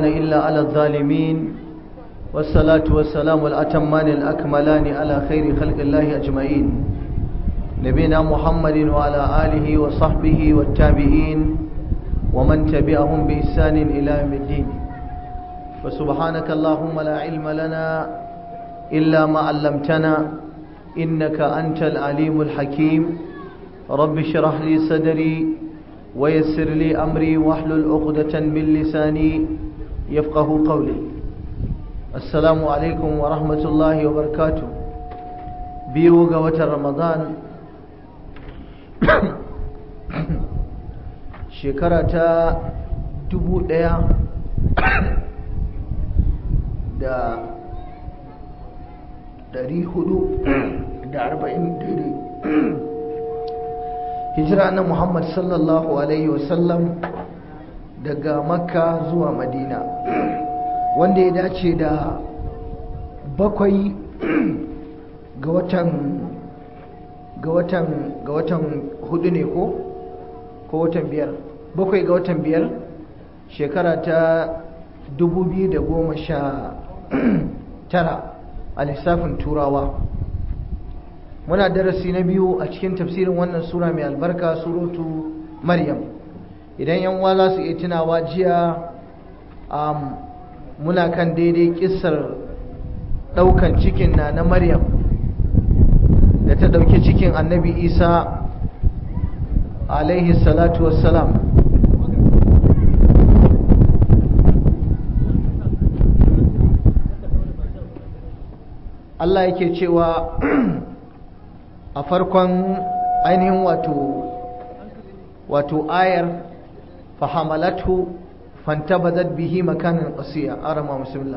عدوان إلا على الظالمين والصلاة والسلام الأتمان الأكملان على خير خلق الله أجمعين نبينا محمد وعلى آله وصحبه والتابعين ومن تبعهم بإحسان إلى يوم الدين فسبحانك اللهم لا علم لنا إلا ما علمتنا إنك أنت العليم الحكيم رب اشرح لي صدري ويسر لي أمري واحلل عقدة من لساني يفقه قولي السلام عليكم ورحمة الله وبركاته بيو قوة رمضان shekara ta dubu ɗaya da ɗari hudu da arba'in daidai hijira na muhammad sallallahu alaihi wasallam daga makka zuwa madina wanda ya dace da bakwai ga watan ga watan ga watan hudu ne ko ko watan biyar bakwai ga watan biyar shekara ta dubu biyu da goma sha tara a lissafin turawa muna darasi na biyu a cikin tafsirin wannan sura mai albarka suratu maryam idan yan uwa za su iya tunawa jiya muna kan daidai kissar daukan cikin na na maryam da ta dauki cikin annabi isa alaihi salatu wassalam Allah yake cewa a farkon ainihin wato wato ayar fahamalatu fantabadat bihi makanan qasiya arama bismillah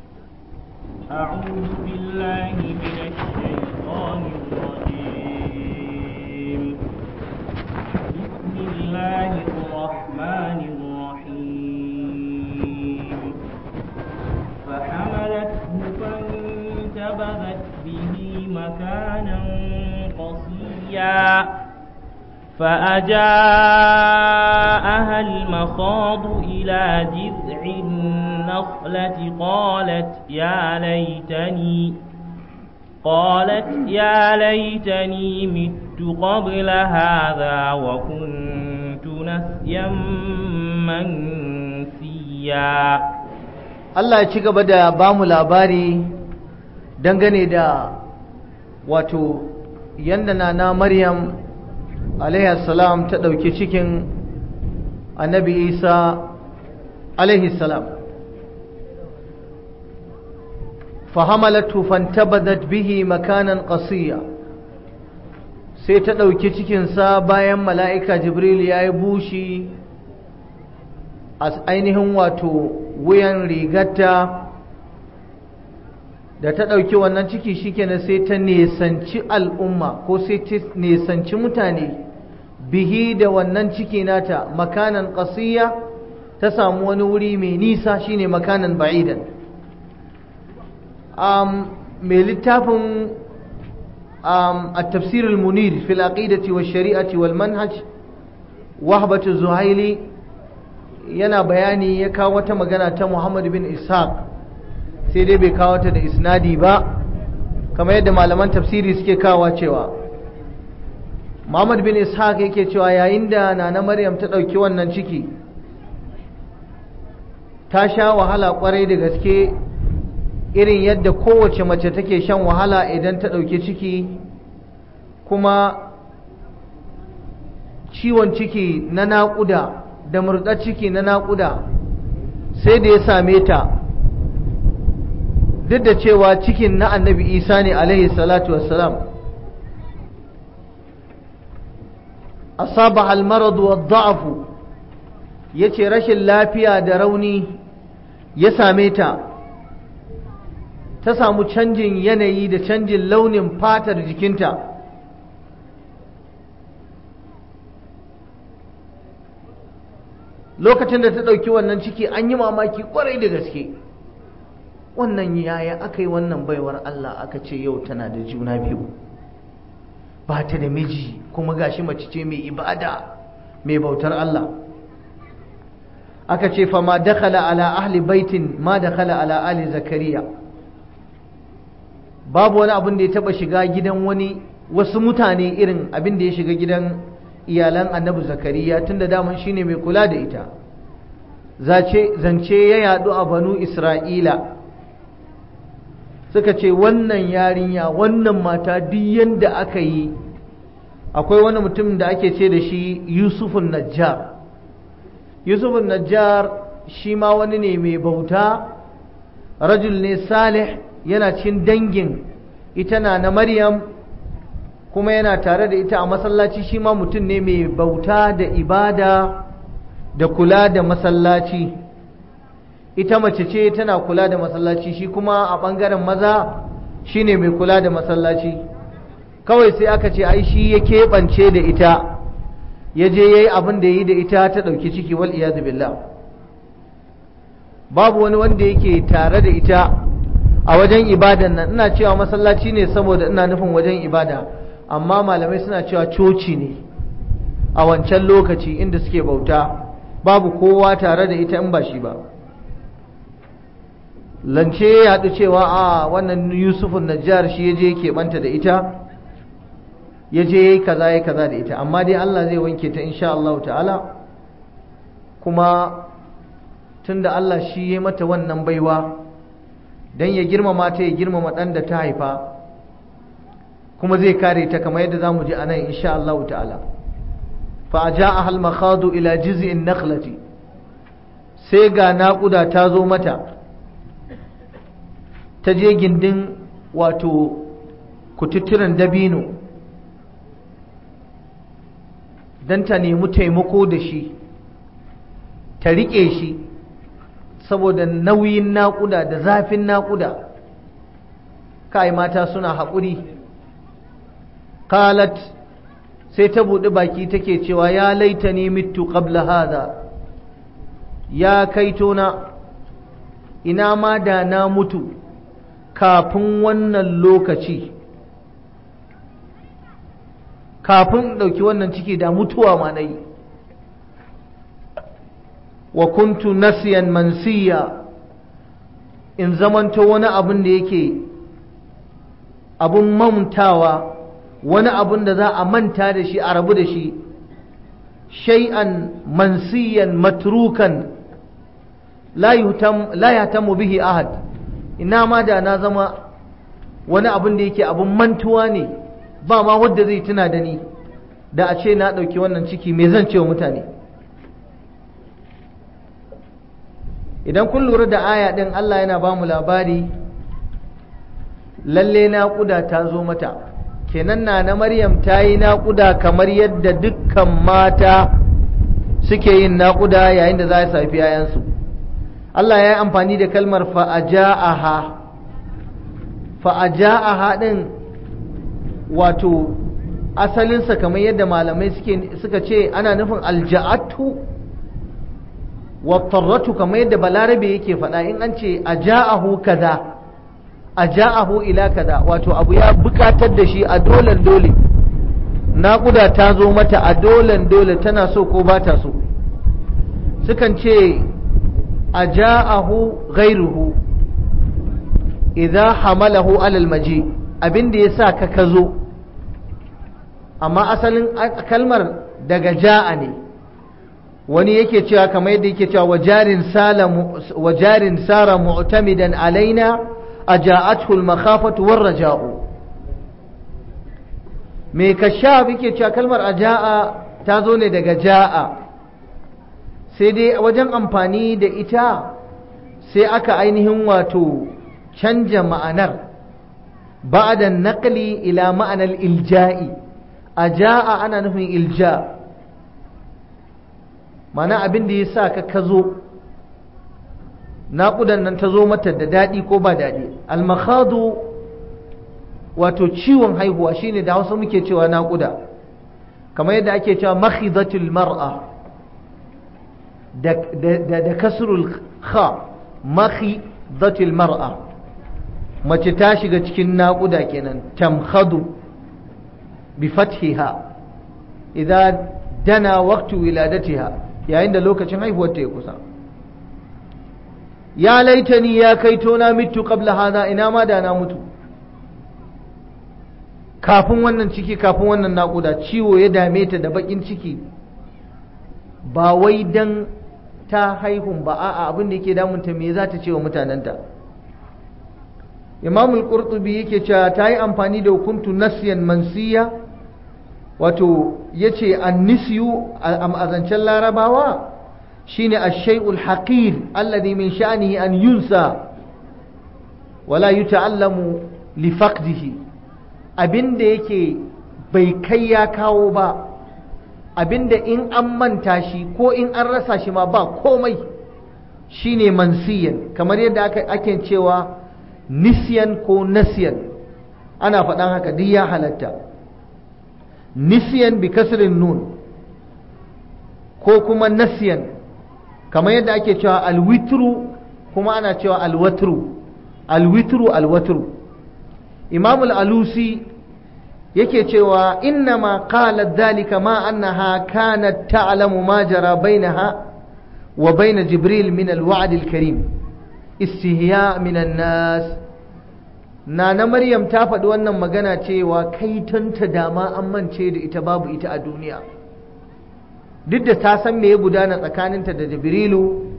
أعوذ بالله من الشيطان الرجيم بسم الله الرحمن الرحيم فحملته فانتبذت به مكانا قصيا فأجاءها المخاض إلى جذع النخلة قالت يا ليتني قالت يا ليتني مت قبل هذا وكنت نسيا منسيا Allah ya ci gaba da ba mu labari dangane da wato yanda na Maryam salam ta ɗauki cikin annabi Isa salam fahamalatu fantabadat bihi makanan qasiya sai ta ɗauki cikinsa bayan mala'ika jibril ya yi bushi a ainihin wato wuyan rigarta da ta ɗauki wannan ciki shikenan sai ta nesanci al'umma ko sai ta nesanci mutane bihi da wannan ciki nata makanan ƙasiya ta samu wani wuri mai nisa shine makanan ba'idan um, mai littafin um, a tafsirul munir fil aqidati wa shari'ati wal manhaj wahbatu zuhaili yana bayani ya kawo wata magana ta Muhammad bin Ishaq sai dai bai kawo ta da isnadi ba kamar yadda malaman tafsiri suke kawo cewa Muhammad bin Ishaq yake cewa yayin da nana Maryam ta ɗauki wannan ciki ta sha wahala kwarai da gaske irin yadda kowace mace take shan wahala idan ta ɗauki ciki kuma ciwon ciki na naƙuda da murɗar ciki na naƙuda sai da ya same ta duk da cewa cikin na annabi isa ne alaihi salatu wassalam asaba almaradu wa da'afu ya ce rashin lafiya da rauni ya same ta ta samu canjin yanayi da canjin launin fatar jikinta lokacin da ta ɗauki wannan ciki an yi mamaki kwarai da gaske wannan yaya aka yi wannan baiwar Allah aka ce yau tana da juna biyu ba ta da miji kuma gashi mace ce mai ibada mai bautar Allah aka ce fa ma dakhala ala ahli baitin ma dakhala ala ali zakariya babu wani abin da ya taba shiga gidan wani wasu mutane irin abin da ya shiga gidan iyalan annabi zakariya tunda daman shine mai kula da ita zace zance ya yadu a banu isra'ila suka ce wannan yarinya wannan mata duk yanda aka yi akwai wani mutum da ake ce da shi yusufun najjar yusufun najjar shi ma wani ne mai bauta rajul ne salih yana cikin dangin ita na na maryam kuma yana tare da ita a masallaci shi ma mutum ne mai bauta da ibada da kula da masallaci ita mace ce tana kula da masallaci shi kuma a ɓangaren maza shine mai kula da masallaci kawai sai aka ce ai shi ya keɓance da ita ya je ya yi abin da ya yi da ita ta ɗauki ciki wal iyadu billah babu wani wanda yake tare da ita a wajen ibadan nan ina cewa masallaci ne saboda ina nufin wajen ibada amma malamai suna cewa coci ne a wancan lokaci inda suke bauta babu kowa tare da ita in ba shi ba lance ya haɗu cewa a wannan yusufun najjar shi ya je keɓanta da ita ya je ya yi kaza ya kaza da ita amma dai Allah zai wanke ta insha Allah ta'ala kuma tunda Allah shi ya mata wannan baiwa don ya girmama ta ya girmama ɗan da ta haifa kuma zai kare ta kamar yadda za mu ji a nan insha Allah ta'ala fa a ja a halmakhadu ila jiz'in nakhlati sai ga naƙuda ta zo mata ta je gindin wato kututturen dabino don ta nemi taimako da shi ta riƙe shi saboda nauyin naƙuda da zafin naƙuda kai mata suna haƙuri qalat sai ta buɗi baki take cewa ya laita ni mitu qabla hada ya kaitona ina ma da na mutu kafin wannan lokaci kafin ɗauki wannan ciki da mutuwa ma na yi wa kuntu nasiyan mansiya in zamanto wani abin da yake abun mamtawa wani abun da za a manta da shi a rabu da shi shay'an mansiyan matrukan la yahtamu bihi ahad ina ma da na zama wani abun da yake abun mantuwa ne ba ma wadda zai tuna da ni da a ce na ɗauki wannan ciki me zan ce wa mutane idan kun lura da aya ɗin Allah yana ba mu labari lalle naƙuda ta zo mata kenan na na maryam ta yi naƙuda kamar yadda dukkan mata suke yin naƙuda yayin da za su haifi yayansu Allah ya yi amfani da kalmar fa'aja'aha fa'aja'aha ɗin wato asalinsa kamar yadda malamai suka ce ana nufin alja'atu wattarratu kamar yadda balarabe yake faɗa in an ce aja'ahu kaza aja'ahu ila kaza wato abu ya bukatar da shi a dolen dole naƙuda ta zo mata a dolen dole tana so ko ba ta so sukan ce aja'ahu ghairuhu idza hamalahu alal maji abin da yasa ka ka zo amma asalin kalmar daga ja'a ne wani yake cewa kamar yadda yake cewa wajarin sara mu'tamidan alaina aja'athu al-makhafatu war-raja'u me kashaf yake cewa kalmar aja'a ta zo ne daga ja'a sai dai wajen amfani da ita sai aka ainihin wato canja ma'anar ba'da naqli ila ma'anar ilja'i aja'a ana nufin ilja' mana abin da ya sa ka ka zo naƙudan nan ta zo mata da daɗi ko ba daɗi almakhadu wato ciwon haihuwa shine da hausa muke cewa naƙuda kamar yadda ake cewa makhidatul mar'a da, da, da kasrul kha makhidatul mar'a mace ta shiga cikin naƙuda kenan tamkhadu bi fathiha idan dana waqtu wiladatiha yayin da lokacin haihuwar ta ya kusa ya laitani ya kaito na mitu qabla hada ina ma da na mutu kafin wannan ciki kafin wannan naƙuda ciwo ya dame ta da bakin ciki ba wai dan ta haihun ba a'a abin da yake damunta me za ta ce wa mutanenta imam al-qurtubi yake cewa ta yi amfani da hukuntu nasiyan mansiya wato yace an-nisyu a zancen larabawa shine ash-shay'ul haqir alladhi min sha'nihi an yunsa wala yuta'allamu li faqdihi abinda yake bai kai ya kawo ba abinda in an manta shi ko in an rasa shi ma ba komai shine mansiyan kamar yadda ake cewa nisyan ko nasiyan ana faɗan haka duk ya halatta nisyan bi kasrin nun ko kuma nasiyan kamar yadda ake cewa alwitru kuma ana cewa alwatru alwitru alwatru imamul alusi yake cewa innama qalat dhalika ma annaha kanat ta'lamu ma jara bainaha wa bain jibril min alwa'd alkarim istihya min nas nana maryam ta faɗi wannan magana cewa kai tanta dama an mance da ita babu ita a duniya duk da ta san me ya gudana tsakaninta da jibrilu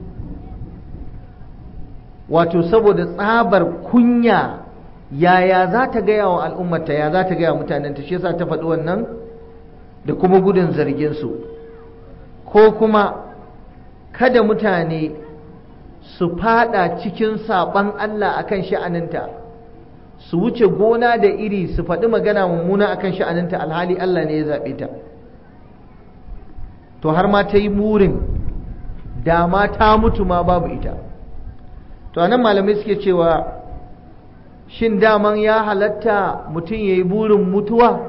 wato saboda tsabar kunya yaya za ta gaya wa al'ummata ya za ta gaya mutanenta shi yasa ta faɗi wannan da kuma gudun zarginsu ko kuma kada mutane su fada cikin saɓan Allah akan sha'aninta su wuce gona da iri su faɗi magana mummuna akan sha'aninta alhali Allah ne ya zaɓe ta to har ma ta yi burin dama ta mutu ma babu ita to anan malamai suke cewa shin daman ya halatta mutum ya yi burin mutuwa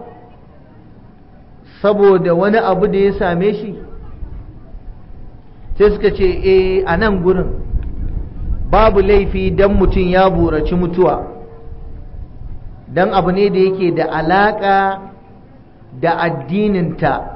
saboda wani abu da ya same shi sai suka ce e a nan gurin babu laifi don mutum ya buraci mutuwa don abu ne da yake da alaƙa da addininta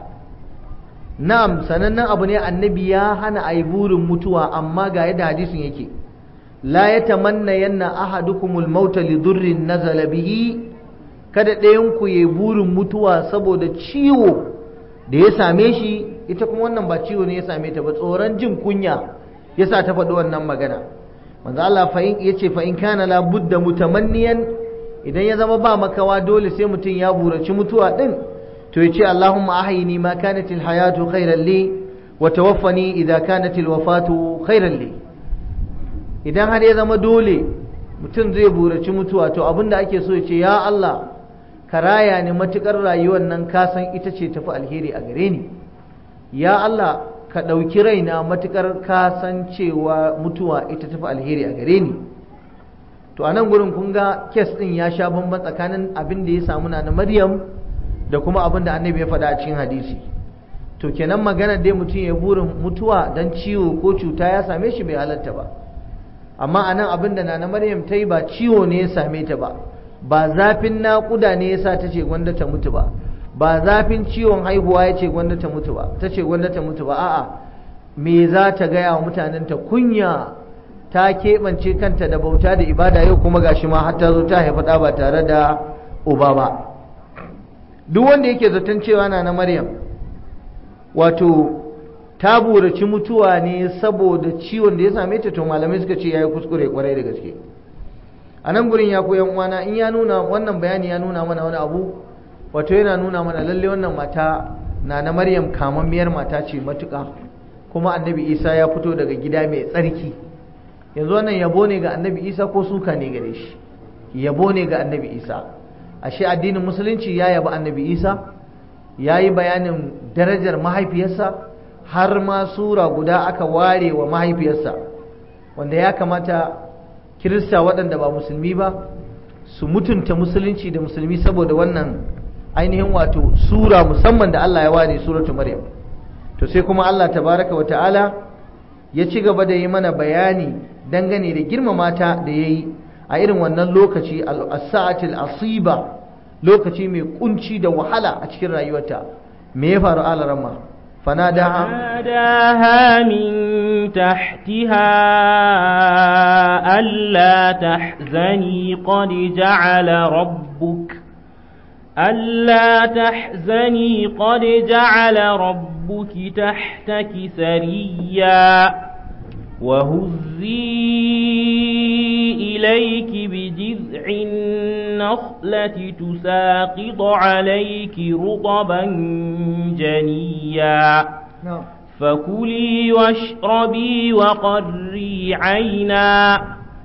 na'am sanannen abu ne annabi ya hana a yi burin mutuwa amma ga yadda hadisin yake la ya tamanna yanna ahadukumul mauta li durrin nazala bihi kada ɗayan ku yayi burin mutuwa saboda ciwo da ya same shi ita kuma wannan ba ciwo ne ya same ta ba tsoron jin kunya yasa ta faɗi wannan magana manzo Allah fa in yace fa in kana la budda mutamanniyan idan ya zama ba makawa dole sai mutum ya buraci mutuwa din to yace Allahumma ahyini ma kanat al hayatu khayran li wa tawaffani idha kanat al wafatu khayran li idan har ya zama dole mutum zai buraci mutuwa to abinda ake so ya ce ya Allah ka raya ni matukar rayuwar nan ka san ita ce tafi alheri a gare ni ya Allah ka ɗauki raina matukar ka san cewa mutuwa ita tafi alheri a gare ni to a nan gurin kun ga kes ɗin ya sha bamban tsakanin abin da ya samu na Maryam da kuma abin da annabi ya faɗa a cikin hadisi to kenan magana dai mutum ya burin mutuwa dan ciwo ko cuta ya same shi bai halatta ba amma a nan abin da na Maryam ta yi ba ciwo ne ya same ta ba ba zafin naƙuda ne ya sa ta ce gwanda ta mutu ba ba zafin ciwon haihuwa ya ce gwanda ta mutu ba ta ce gwanda ta mutu ba a'a me za ta gaya wa mutanenta kunya ta keɓance kanta da bauta da ibada yau kuma gashi ma har ta zo ta haifa ɗa ba tare da uba ba duk wanda yake zaton cewa na na maryam wato ta buraci mutuwa ne saboda ciwon da ya same ta to malamai suka ce ya yi kuskure kwarai da gaske a nan gurin ya koyan uwana in ya nuna wannan bayani ya nuna mana wani abu wato yana nuna mana lalle wannan mata na na maryam kamammiyar mata ce matuƙa kuma annabi isa ya fito daga gida mai tsarki yanzu wannan yabo ne ga annabi isa ko suka ne gare shi yabo ne ga annabi isa ashe addinin musulunci ya yabi annabi isa ya yi bayanin darajar mahaifiyarsa har ma sura guda aka ware wa mahaifiyarsa wanda ya kamata kirista waɗanda ba musulmi ba su mutunta musulunci da musulmi saboda wannan ainihin wato sura musamman da Allah ya ware suratu maryam to sai kuma Allah tabaraka wa ta'ala ya ci gaba da yi mana bayani dangane da girmama ta da ya yi a irin wannan lokaci al-sa'atil asiba lokaci mai kunci da wahala a cikin rayuwarta me ya faru ala ramma fanadaha فناداها من تحتها ألا تحزني قد جعل ربك ألا تحزني قد جعل ربك تحتك سريا وهزي إليك بجذع النخلة تساقط عليك رطبا جنيا فكلي واشربي وقري عينا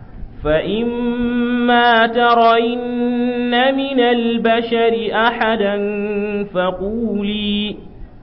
فإما ترين من البشر أحدا فقولي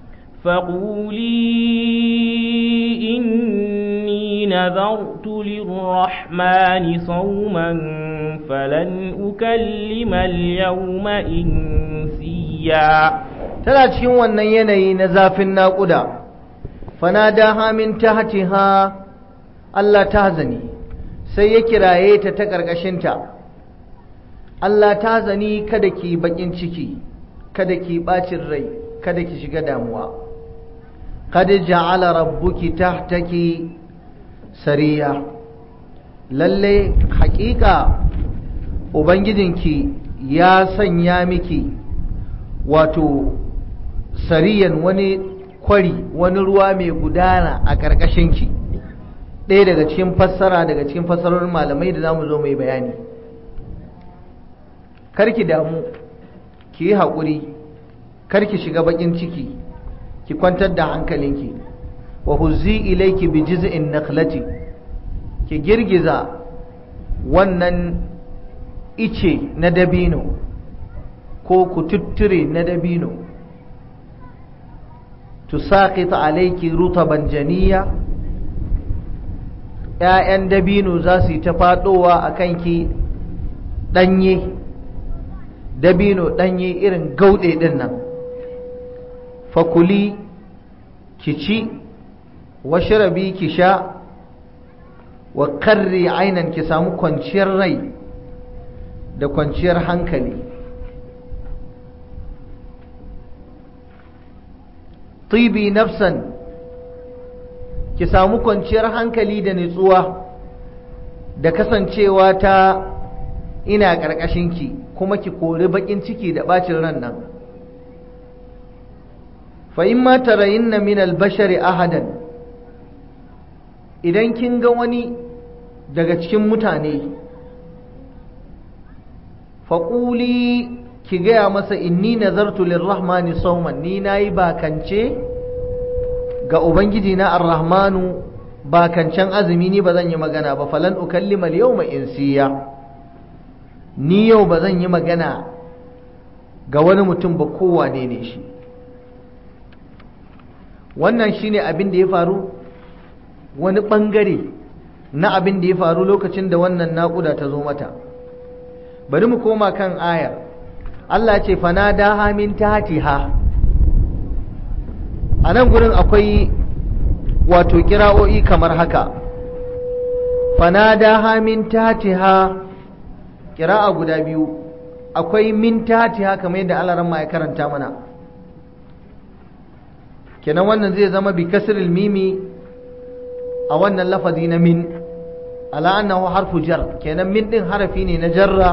فقولي إني نذرت للرحمن صوما فلن أكلم اليوم إنسيا tana cikin wannan yanayi na zafin naƙuda fanadaha min tahtiha Allah tahzani sai ya kiraye ta ta ƙarƙashinta Allah tahzani kada ki bakin ciki kada ki bacin rai kada ki shiga damuwa qad ja'ala rabbuki tahtaki sariya lalle haƙiƙa ubangijinki ya sanya miki wato sariyan wani kwari wani ruwa mai gudana a ƙarƙashinki ɗaya daga cikin fassara daga cikin fassarorin malamai da za mu zo mai bayani karki damu ki yi haƙuri karki shiga baƙin ciki ki kwantar da hankalinki wa huzzi ilaiki bi jiz'in nakhlati ki girgiza wannan ice na dabino ko kututture na dabino tusaqit alayki rutaban janiya ‘ya'yan dabino za su yi ta faɗowa a kanki ɗanye dabino ɗanye irin gauɗe ɗin nan fakuli ki ci washirabi ki sha wa karri ainan ki samu kwanciyar rai da kwanciyar hankali tibi nafsan ki samu kwanciyar hankali da nutsuwa da kasancewa ta ina ƙarƙashinki kuma ki kori baƙin ciki da ɓacin ran nan fa in ma tarayinna min albashari ahadan idan kin ga wani daga cikin mutane faƙuli ki gaya masa inni nazartu lirrahmani sauman ni nayi bakance ga ubangiji na arrahmanu bakancan azumi ni ba zan yi magana ba falan ukallima al-yawma insiya ni yau ba zan yi magana ga wani mutum ba kowane ne shi wannan shine abin da ya faru wani bangare na abin da ya faru lokacin da wannan naƙuda ta zo mata bari mu koma kan ayar Allah ce fanada hamin tatiha a nan gurin akwai wato kira'o'i kamar haka fanada hamin tatiha kira'a guda biyu akwai min tatiha kamar yadda Allah ran ya karanta mana kenan wannan zai zama bi kasril mimi a wannan lafazi na min ala annahu harfu jar kenan min din harafi ne na jarra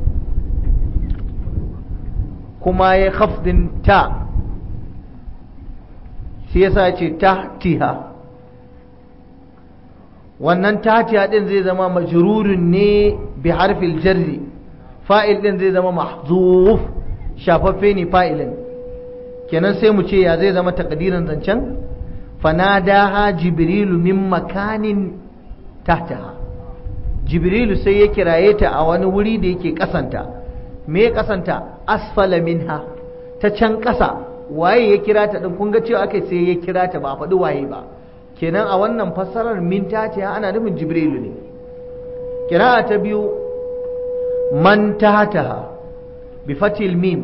kuma ya khafdin ta shi yasa ce tahtiha wannan tahtiha din zai zama majrurun ne bi harfil jarri fa'il din zai zama mahzuf shafaffe ne fa'ilin kenan sai mu ce ya zai zama takdirin zancen fanadaha jibrilu min makanin tahtaha jibrilu sai ya kiraye ta a wani wuri da yake kasanta me ya kasanta asfala minha ta can kasa waye ya kira ta din kun ga cewa aka sai ya kira ta ba a faɗi waye ba kenan a wannan fassarar min tahtiha ana nufin jibrilu ne kira'a ta biyu man tahtaha bi fatil mim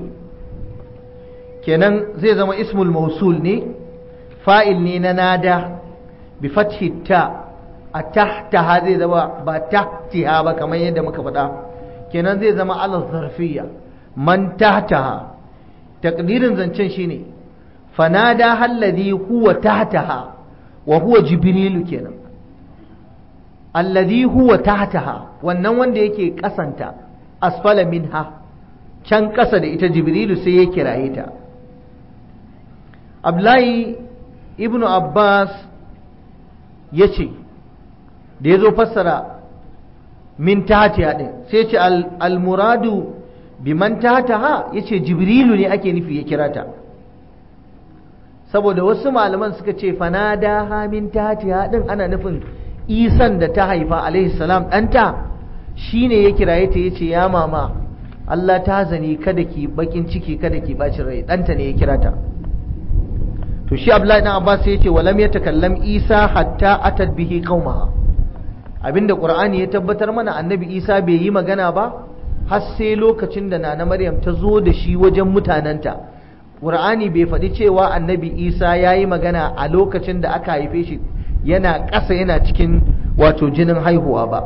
kenan zai zama ismul mausul ne fa'il ne na nada bi fathi ta a tahtaha zai zama ba tahtiha ba kamar yadda muka faɗa kenan zai zama ala zarfiya man tahtaha takdirin zancen shine fanada halladhi huwa tahtaha wa huwa jibrilu kenan alladhi huwa tahtaha wannan wanda yake kasanta asfala minha can kasa da ita jibrilu sai ya kiraye ta abdullahi ibnu abbas ya ce da ya zo fassara min tahtiha din sai ce al-muradu biman tahtaha yace jibrilu ne ake nufi ya kira ta saboda wasu malaman suka ce fanada ha min tahtiha din ana nufin isan da ta haifa alaihi salam ɗanta shine ya kiraye ta yace ya mama Allah ta zani kada ki bakin ciki kada ki bacin rai ɗanta ne ya kira ta to shi Abdullahi dan Abbas yace walam yatakallam Isa hatta atat bihi qaumaha abinda Qur'ani ya tabbatar mana annabi Isa bai yi magana ba har sai lokacin da nana Maryam ta zo da shi wajen mutanenta Qur'ani bai faɗi cewa annabi Isa ya yi magana a lokacin da aka haife shi yana ƙasa yana cikin wato jinin haihuwa ba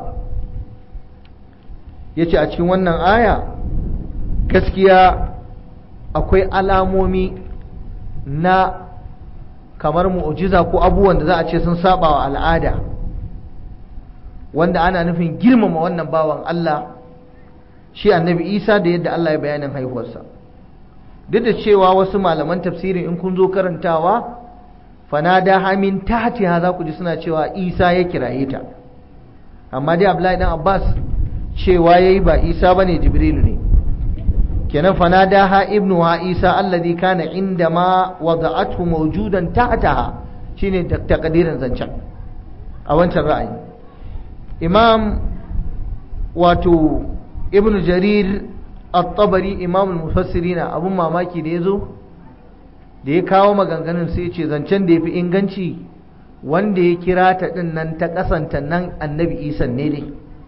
ya ce a cikin wannan aya gaskiya akwai alamomi na kamar mu'ujiza ko abubuwan da za a ce sun saba wa al'ada wanda ana nufin girmama wannan bawan Allah shi annabi isa da yadda Allah ya bayanin haihuwarsa duk da cewa wasu malaman tafsirin in kun zo karantawa fanada hamin tahtiha za ku ji suna cewa isa ya kiraye ta amma dai abdullahi dan abbas cewa yayi ba isa bane jibrilu ne kenan fanada ha ibnu ha isa alladhi kana inda ma wada'athu mawjudan tahtaha shine takdirin zancen a wancan ra'ayi imam wato ibnu jarir at-tabari imam al-mufassirina abun mamaki da yazo da ya kawo maganganun sai ce zancen da ya fi inganci wanda ya kira ta ɗin nan ta ƙasanta nan annabi isan ne dai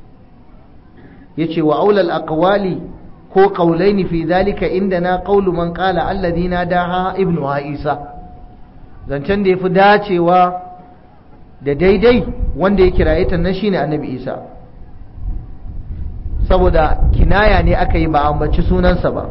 ya ce wa aulal aqwali ko qaulaini fi zalika inda na qaulu man qala alladhina daha ibnu ha isa zancen da ya fi dacewa da daidai wanda ya kiraye ta nan shine annabi isa saboda kinaya ne aka yi ba ambaci sunansa ba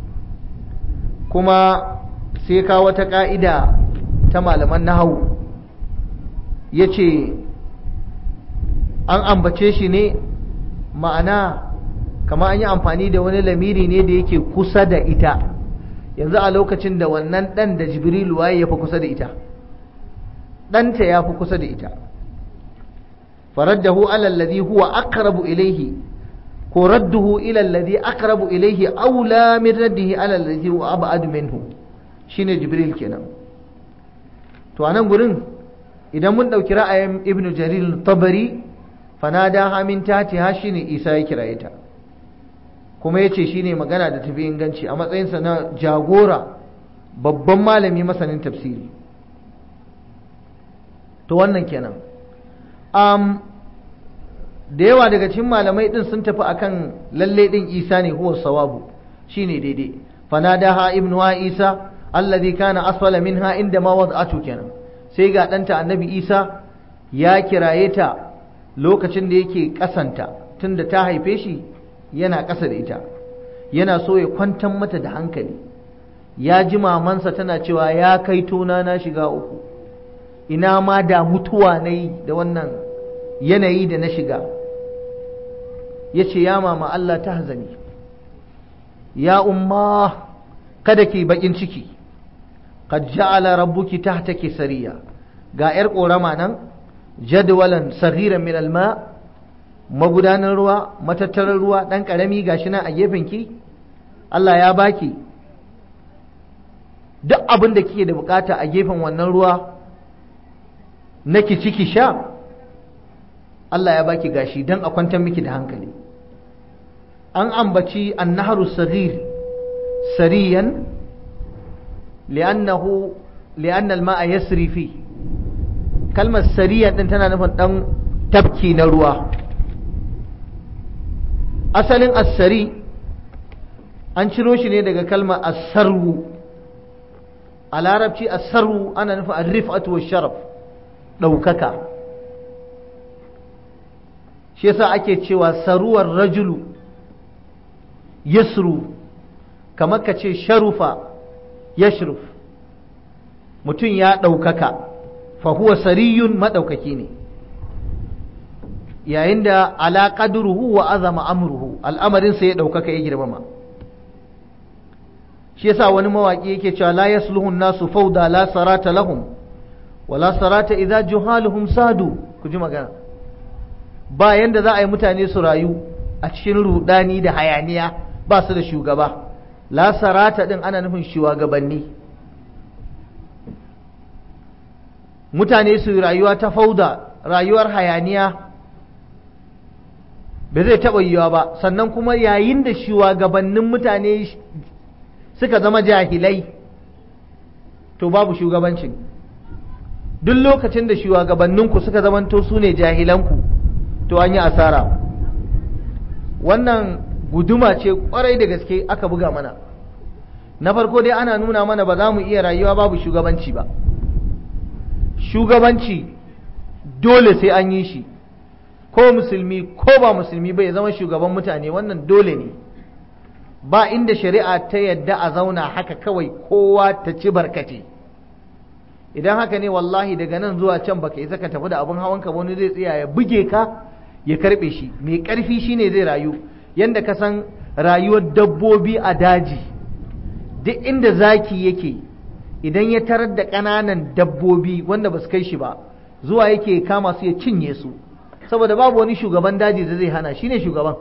kuma sai ka wata ƙa'ida ta malaman nahawu ya ce an ambace shi ne ma'ana kama an yi amfani da wani lamiri ne da yake kusa da ita yanzu a lokacin da wannan ɗan da jibrilu waye ya fi kusa da ita ɗanta ya fi kusa da ita faraddahu alallazi huwa aqrabu ilaihi ko radduhu ila allazi aqrabu ilaihi aula min raddihi ala allazi huwa ab'adu minhu shine jibril kenan to anan gurin idan mun dauki ra'ayin ibnu jarir tabari fanada hamin tatiha shine isa ya kiraye ta kuma yace shine magana da tafi inganci a matsayinsa na jagora babban malami masanin tafsiri to wannan kenan um, da yawa daga cikin malamai din sun tafi akan lalle din isa ne huwa sawabu shine daidai fanadaha ibnu wa isa alladhi kana asfala minha inda ma wad'atu kenan sai ga danta annabi isa ya kiraye ta lokacin da yake kasanta tunda ta haife shi yana ƙasa da ita yana so ya kwantar mata da hankali ya ji mamansa tana cewa ya kai tona na shiga uku ina ma da mutuwa na yi da wannan yanayi da na shiga ya ce ya mama Allah ta hazani ya umma kada ki bakin ciki qad ja'ala rabbuki tahtaki sariya ga yar korama nan jadwalan saghiran min alma magudanar ruwa matattarar ruwa dan karami gashi nan a gefen ki Allah ya baki duk abin da kike da bukata a gefen wannan ruwa naki ciki sha Allah ya baki gashi don a kwantar miki da hankali an ambaci annaharu saghir sariyan li'annahu li'anna al-ma'a yasri fi kalmar sariyan din tana nufin dan tabki na ruwa asalin as-sari an ciro shi ne daga kalmar as-sarwu a larabci as-sarwu ana nufin ar-rif'atu wash-sharaf daukaka shi yasa ake cewa saruwar rajulu yasru kamar ka ce sharufa yashruf mutum ya ɗaukaka fahuwa sariyun maɗaukaki ne yayin da ala qadruhu wa azama amruhu al'amarinsa ya ɗaukaka ya girmama shi yasa wani mawaƙi yake cewa la yasluhu nasu fauda la sarata lahum wa la sarata idza juhaluhum sadu ku ji magana ba yanda za a yi mutane su rayu a cikin rudani da hayaniya ba su da shugaba la sarata din ana nufin shugabanni mutane su rayuwa ta fauda rayuwar hayaniya ba zai taɓa yiwa ba sannan kuma yayin da shugabannin mutane suka zama jahilai to babu shugabancin duk lokacin da shugabanninku suka zamanto su ne jahilanku to an yi asara wannan guduma ce kwarai da gaske aka buga mana na farko dai ana nuna mana ba za mu iya rayuwa babu shugabanci ba shugabanci dole sai an yi shi ko musulmi ko ba musulmi bai zama shugaban mutane wannan dole ne ba inda shari'a ta yadda a zauna haka kawai kowa ta ci barkate idan haka ne wallahi daga nan zuwa can baka isa ka tafi da abin hawanka wani zai tsaya ya buge ka ya karbe shi mai karfi shine zai rayu yanda ka san rayuwar dabbobi a daji duk inda zaki yake idan ya tarar da ƙananan dabbobi wanda ba su kai shi ba zuwa yake kama su ya cinye su saboda babu wani shugaban daji da zai hana shine shugaban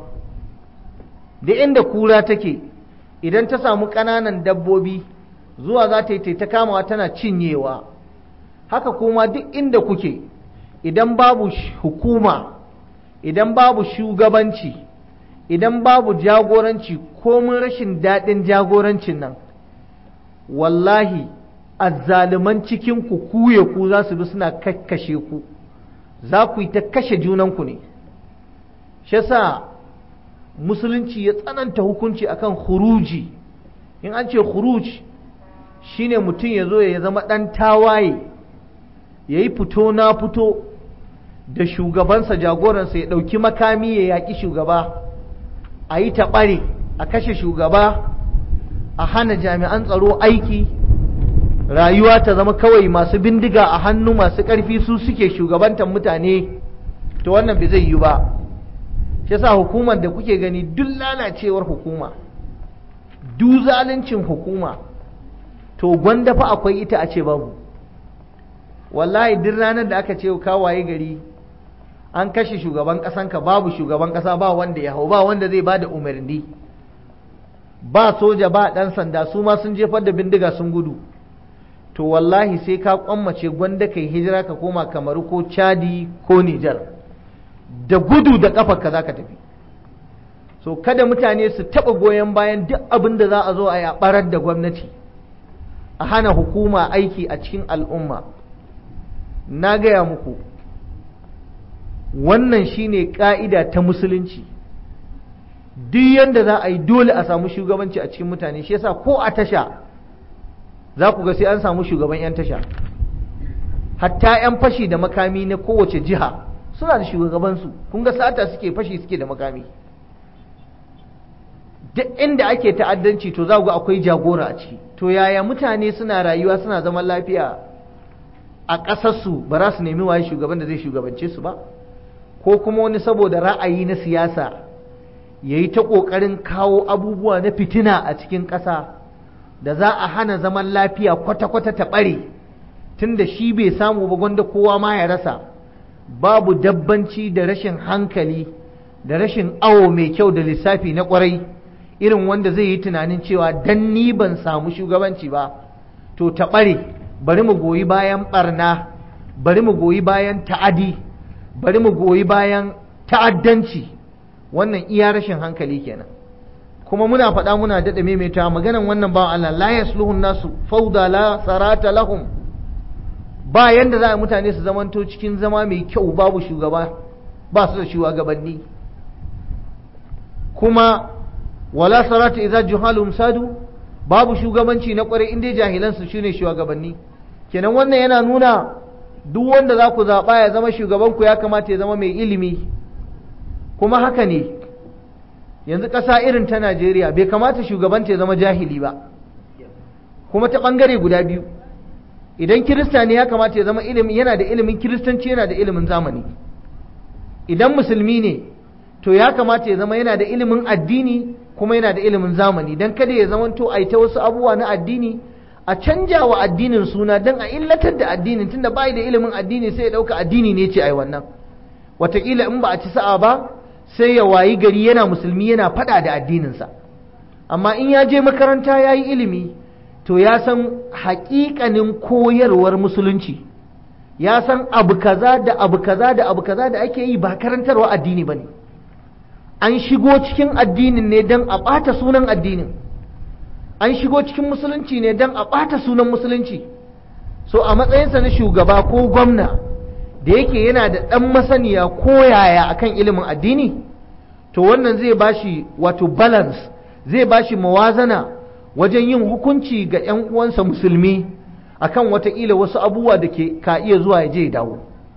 da inda kura take idan ta samu ƙananan dabbobi zuwa za ta yi ta kamawa tana cinyewa haka kuma duk inda kuke idan babu hukuma idan babu shugabanci idan babu jagoranci komin rashin daɗin jagorancin nan wallahi azzaluman cikin ku kuye ku za su bi suna kakkashe ku za ku yi ta kashe junanku ne shi yasa musulunci ya tsananta hukunci akan khuruji in an ce khuruj shine mutum ya zo ya zama ɗan tawaye ya yi fito na fito da shugabansa jagoransa ya ɗauki makami ya yaƙi shugaba a yi taɓare a kashe shugaba a hana jami'an tsaro aiki rayuwa ta zama kawai masu bindiga a hannu masu ƙarfi su suke shugabantar mutane to wannan bai zai yi ba shi yasa hukumar da kuke gani duk lalacewar hukuma duk zaluncin hukuma to gwanda fa akwai ita a ce babu wallahi duk ranar da aka ce kawaye gari an kashe shugaban ƙasanka babu shugaban ƙasa ba wanda ya hau ba wanda zai ba da umarni ba soja ba ɗan sanda su ma sun jefar da bindiga sun gudu to wallahi sai ka kwammace gwanda kai hijira ka koma kamaru ko chadi ko nijar da gudu da ƙafarka za ka tafi so kada mutane su taɓa goyon bayan duk abin da za a zo a yi a ɓarar da gwamnati a hana hukuma aiki a cikin al'umma na gaya muku wannan shine ƙa'ida ta musulunci duk yadda za a yi dole a samu shugabanci a cikin mutane shi yasa ko a tasha za ku ga sai an samu shugaban 'yan tasha hatta 'yan fashi da makami na kowace jiha suna da shugabansu kun ga sata suke fashi suke da makami duk inda ake ta'addanci to za ga akwai jagora a ciki to yaya mutane suna rayuwa suna zaman lafiya a ƙasarsu ba za su nemi waye shugaban da zai shugabance su ba ko kuma wani saboda ra'ayi na siyasa ya yi ta ƙoƙarin kawo abubuwa na fitina a cikin ƙasa da za a hana zaman lafiya kwata-kwata ta ɓare tun da shi bai samu ba gwanda kowa ma ya rasa babu dabbanci da rashin hankali da rashin awo mai kyau da lissafi na ƙwarai irin wanda zai yi tunanin cewa dan ni ban samu shugabanci ba to ta ɓare bari mu goyi bayan ɓarna bari mu goyi bayan ta'adi bari mu goyi bayan ta'addanci wannan iya rashin hankali kenan kuma muna faɗa muna daɗa maimaita maganan wannan ba Allah la yasluhun nasu fauda la sarata lahum ba yanda za a mutane su zamanto cikin zama mai kyau babu shugaba ba su da shugabanni kuma wala sarata idza juhalum sadu babu shugabanci na kwarai inda jahilan su shine shugabanni kenan wannan yana nuna duk wanda za ku zaɓa ya zama shugaban ku ya kamata ya zama mai ilimi kuma haka ne yanzu ƙasa irin ta Najeriya bai kamata shugabanta ya zama jahili ba kuma ta ɓangare guda biyu idan kirista ne ya kamata ya zama ilimi yana da ilimin kiristanci yana da ilimin zamani idan musulmi ne to ya kamata ya zama yana da ilimin addini kuma yana da ilimin zamani don kada ya zama to a ta wasu abubuwa na addini a canja wa addinin suna don a illatar da addinin tunda bai da ilimin addini sai ya dauka addini ne ce ai wannan wataƙila in ba a ci sa'a ba sai ya wayi gari yana musulmi yana faɗa da addininsa amma in ya je makaranta ya yi ilimi to ya san haƙiƙanin koyarwar musulunci ya san abu kaza da abu kaza da abu kaza da ake yi ba karantarwa addini ba ne an shigo cikin addinin ne don a ɓata sunan addinin an shigo cikin musulunci ne don a ɓata sunan musulunci so a matsayinsa na shugaba ko gwamna da yake yana da ɗan masaniya ko yaya akan ilimin addini to wannan zai bashi wato balance zai bashi mawazana wajen yin hukunci ga 'yan uwansa musulmi akan watakila wasu abubuwa da ke ka iya zuwa ya je dawo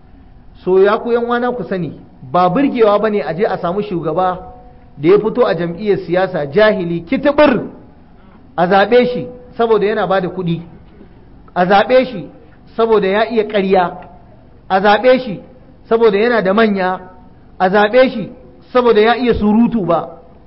so ya ku yan wana ku sani ba burgewa bane a je a samu shugaba da ya fito a jam'iyyar siyasa jahili kitibir a zaɓe shi saboda yana ba da kuɗi a zaɓe shi saboda ya iya ƙarya a zaɓe shi saboda yana da manya a zaɓe shi saboda ya iya surutu ba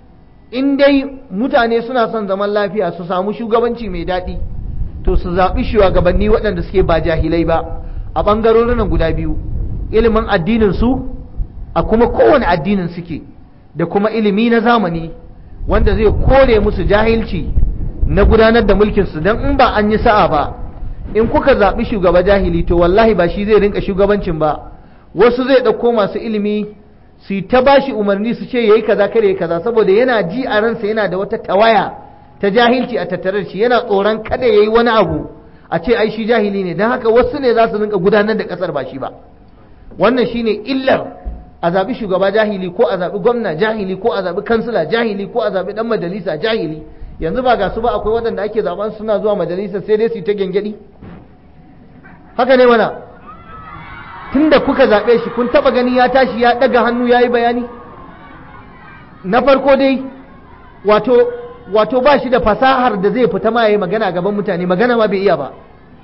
in dai mutane suna son zaman lafiya su samu shugabanci mai daɗi to su zaɓi shugabanni waɗanda suke ba jahilai ba a ɓangarorin guda biyu ilimin addinin su a kuma kowane addinin suke da kuma ilimi na zamani wanda zai kore musu jahilci na gudanar da mulkinsu don in ba an yi sa'a ba in kuka zaɓi shugaba jahili to wallahi ba shi zai rinka shugabancin ba wasu zai ɗauko masu ilimi su yi ta bashi umarni su ce yayi kaza kare kaza saboda yana ji a ransa yana da wata tawaya ta jahilci a tattare da shi yana tsoron kada yayi wani abu a ce ai shi jahili ne don haka wasu ne za su rinka gudanar da ƙasar ba shi ba wannan shine illar a zaɓi shugaba jahili ko a zaɓi gwamna jahili ko a zaɓi kansila jahili ko a zaɓi ɗan majalisa jahili yanzu ba ga su ba akwai waɗanda ake zaɓen suna zuwa majalisa sai dai su yi ta gyangyaɗi haka ne mana tunda kuka zaɓe shi kun taɓa gani ya tashi ya ɗaga hannu ya yi bayani na farko dai wato wato ba shi da fasahar da zai fita ma ya yi magana gaban mutane magana ma bai iya ba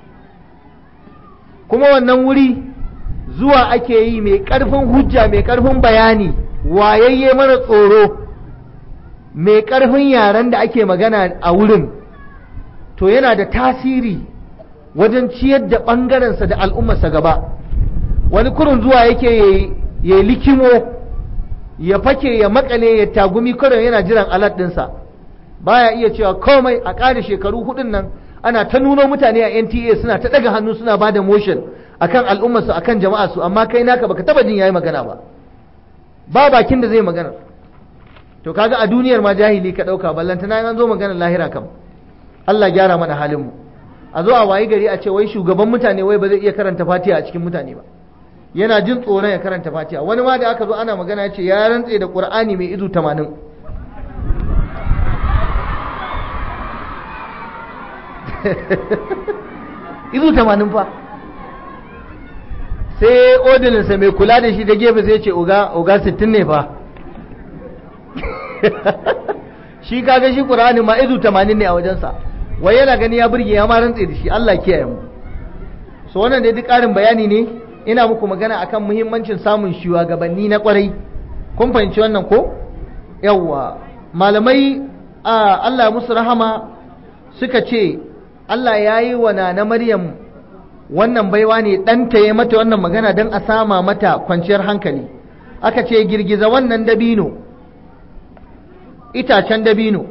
kuma wannan wuri zuwa ake yi mai ƙarfin hujja mai ƙarfin bayani wayayye mara tsoro mai ƙarfin yaren da ake magana a wurin to yana da tasiri wajen ciyar da ɓangarensa da al'ummarsa gaba wani kurin zuwa yake ya likimo ya fake ya makale ya tagumi kurin yana jiran alat ɗinsa baya iya cewa komai a ƙara shekaru hudun nan ana ta nuno mutane a nta suna ta ɗaga hannu suna ba da motion akan al'ummarsu akan jama'a su amma kai naka baka taba jin yayi magana ba ba bakin da zai magana to kaga a duniyar ma jahili ka dauka ballanta na an zo magana lahira kam Allah gyara mana halin mu a zo a wayi gari a ce wai shugaban mutane wai ba zai iya karanta fatiha a cikin mutane ba yana jin tsoron ya karanta fatiha wani ma da aka zo ana magana ya ce ya rantse da qur'ani mai izu 80 izu 80 fa sai odilinsa mai kula da shi da gefe sai ce oga oga 60 ne fa shi kaga shi qur'ani ma izu 80 ne a wajensa wai yana gani ya burge ya ma rantse da shi Allah kiyaye mu so wannan dai duk ƙarin bayani ne ina muku magana akan muhimmancin samun shugabanni na kwarai kun fahimci wannan ko yawwa malamai Allah musu rahama suka ce Allah ya yi wa na Maryam wannan baiwa ne ɗanta ya mata wannan magana don a sama mata kwanciyar hankali aka ce girgiza wannan dabino itacen dabino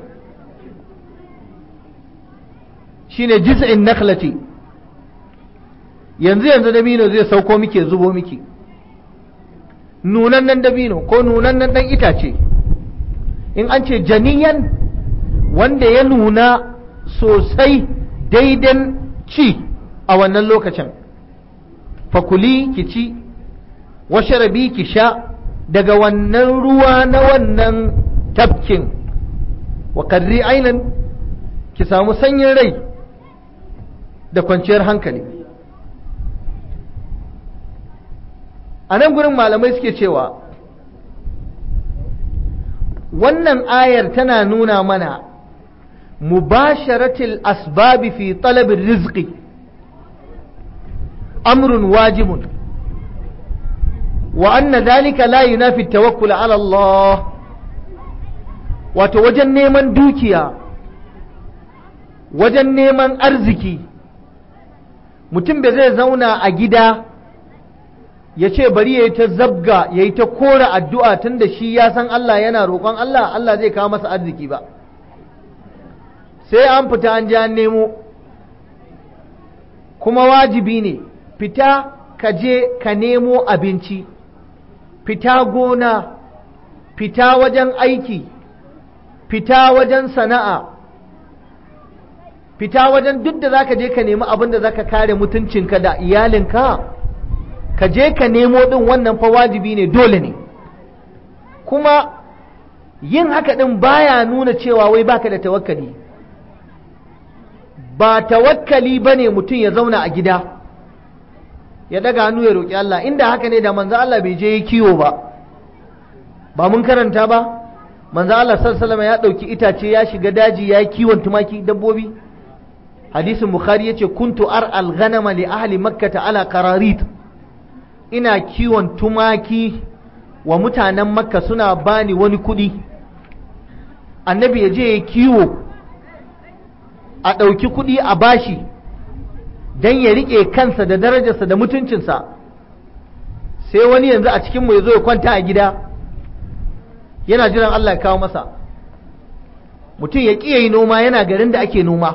shine jiz'in nakhlati yanzu yanzu dabino zai sauko muke zubo miki nunannen dabino ko nunannen ɗan itace in an ce janiyan wanda ya nuna sosai daidan ci a wannan lokacin fakuli ki ci washarabi ki sha daga wannan ruwa na wannan tafkin wa karri ainan ki samu sanyin rai da kwanciyar hankali a nan gurin malamai suke cewa wannan ayar tana nuna mana mubasharatil asbabi fi talabin rizqi amrun wajibun wa anna dhalika la yunafi tawakkul ala Allah wato wajen neman dukiya wajen neman arziki mutum bai zai zauna a gida ya ce bari ya yi ta zabga ya yi ta kora addu'a tun da shi ya san Allah yana roƙon Allah Allah zai kawo masa arziki ba sai an fita an ji an nemo kuma wajibi ne fita ka je ka nemo abinci fita gona fita wajen aiki fita wajen sana'a fita wajen duk da zaka je ka nemi abin da zaka kare mutuncinka da iyalinka ka je ka nemo din wannan fa wajibi ne dole ne kuma yin haka din baya nuna cewa wai baka da tawakkali ba tawakkali bane mutum ya zauna a gida ya daga hannu ya roƙi Allah inda haka ne da manzo Allah bai je yi kiwo ba ba mun karanta ba manzo Allah sallallahu ya ɗauki itace ya shiga daji ya yi kiwon tumaki dabbobi hadisin bukhari yace kuntu ar al ghanama li ahli makkah ala qararit ina kiwon tumaki wa mutanen makka suna bani wani kuɗi annabi ya je ya kiwo a ɗauki kuɗi a bashi don ya riƙe kansa da darajarsa da mutuncinsa sai wani yanzu a cikinmu ya zo ya kwanta a gida yana jiran Allah ya kawo masa mutum ya ƙiye yi noma yana garin da ake noma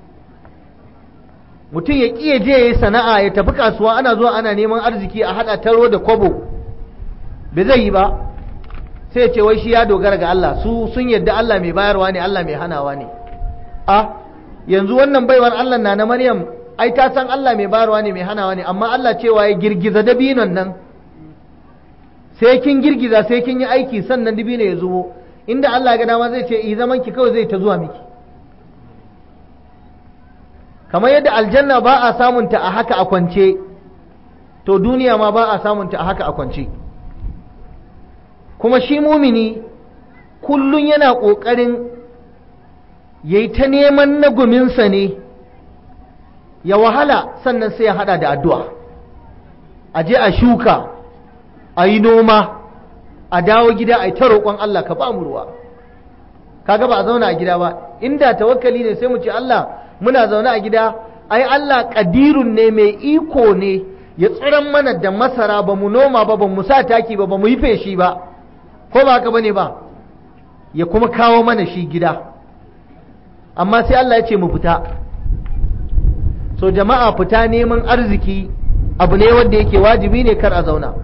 mutum ya ƙiye je ya yi sana'a ya tafi kasuwa ana zuwa ana neman arziki a haɗa taro da kwabo bai zai yi ba sai ya ce wai shi ya dogara ga Allah su sun yadda Allah mai bayarwa ne Allah mai hanawa ne a yanzu wannan baiwar Allah na na Maryam ai ta san Allah mai bayarwa ne mai hanawa ne amma Allah cewa ya girgiza dabinon nan sai kin girgiza sai kin yi aiki sannan dabino ya zubo inda Allah ga dama zai ce i zaman ki kawai zai ta zuwa miki kamar yadda aljanna ba a samunta a haka a kwance to duniya ma ba a samunta a haka a kwance kuma shi mumini kullum yana ƙoƙarin ya yi ta neman naguminsa ne ya wahala sannan sai ya hada da addu'a a je a shuka a yi noma a dawo gida a yi ta roƙon Allah ka ba mu ruwa kaga ba a zauna a gida ba inda tawakkali ne sai mu ce Allah muna zaune a gida ai Allah ƙadirun ne mai iko ne ya tsiran mana da masara ba mu noma ba ba mu sa taki ba ba mu yi feshi ba ko ba haka bane ba ya kuma kawo mana shi gida amma sai Allah ya ce mu fita so jama'a fita neman arziki abu ne wanda yake wajibi ne kar a zauna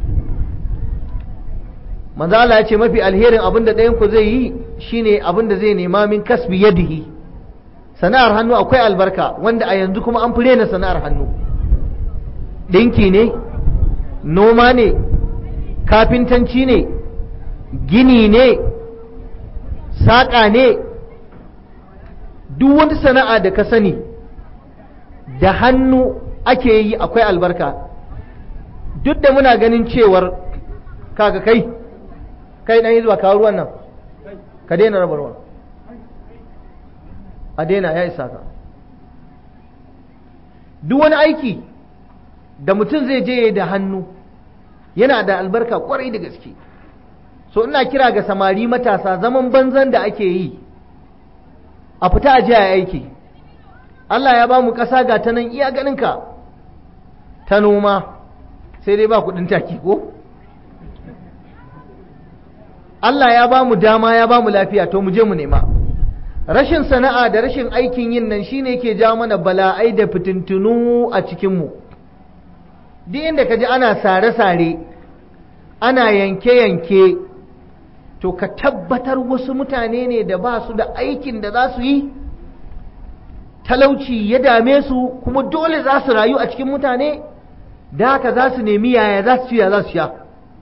manzo Allah ya ce mafi alherin abin da ɗayan ku zai yi shine abin da zai nema min kasbi yadihi sana'ar hannu akwai albarka wanda a yanzu kuma an fure na sana'ar hannu ɗinki ne noma ne kafintanci ne gini ne saƙa ne duk wani sana'a da ka sani da hannu ake yi akwai albarka duk da muna ganin cewar kaga kai kai ɗan yi zuwa kawo ruwan nan ka daina raba ruwan a daina ya isa ka duk wani aiki da mutum zai je da hannu yana da albarka kwarai da gaske so ina kira ga samari matasa zaman banzan da ake yi a fita a a aiki Allah ya ba mu ƙasa ga ta nan iya ganinka ta noma sai dai ba kuɗin taki ko Allah ya ba mu dama ya ba mu lafiya to mu je mu nema rashin sana'a da rashin aikin yin nan shine yake jawo mana bala'ai da fitintunu a cikinmu duk inda ka ji ana sare-sare ana yanke-yanke to ka tabbatar wasu mutane ne da ba su da aikin da za su yi talauci ya dame su kuma dole za su rayu a cikin mutane da haka za su nemi yaya za su ya za su sha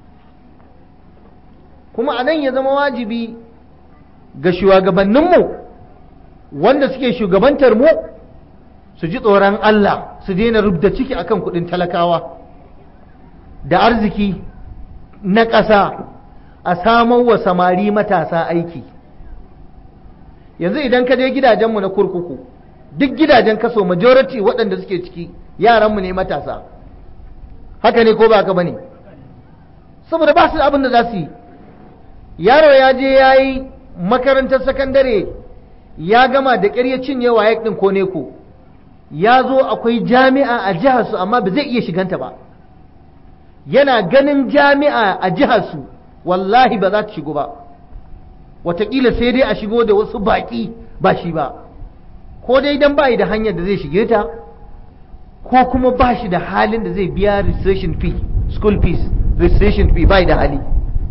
kuma a nan ya zama wajibi ga shugabanninmu wanda suke shugabantar mu su ji tsoron Allah su daina rubda ciki akan kudin talakawa da arziki na ƙasa a samar wa samari matasa aiki yanzu idan ka je gidajenmu na kurkuku duk gidajen kaso majority waɗanda suke ciki yaranmu ne matasa haka ne ko ba haka bane saboda ba su da abin da za su yi yaro ya je ya yi makarantar sakandare ya gama da ƙyar ya cinye wa ɗin ko ne ko ya zo akwai jami'a a jiharsu amma ba zai iya shiganta ba yana ganin jami'a a jiharsu wallahi ba za ta shigo ba wataƙila sai dai a shigo da wasu baƙi ba shi ba ko dai dan ba da hanyar da zai shige ta ko kuma ba shi da halin da zai biya registration fee school fees registration fee bai da hali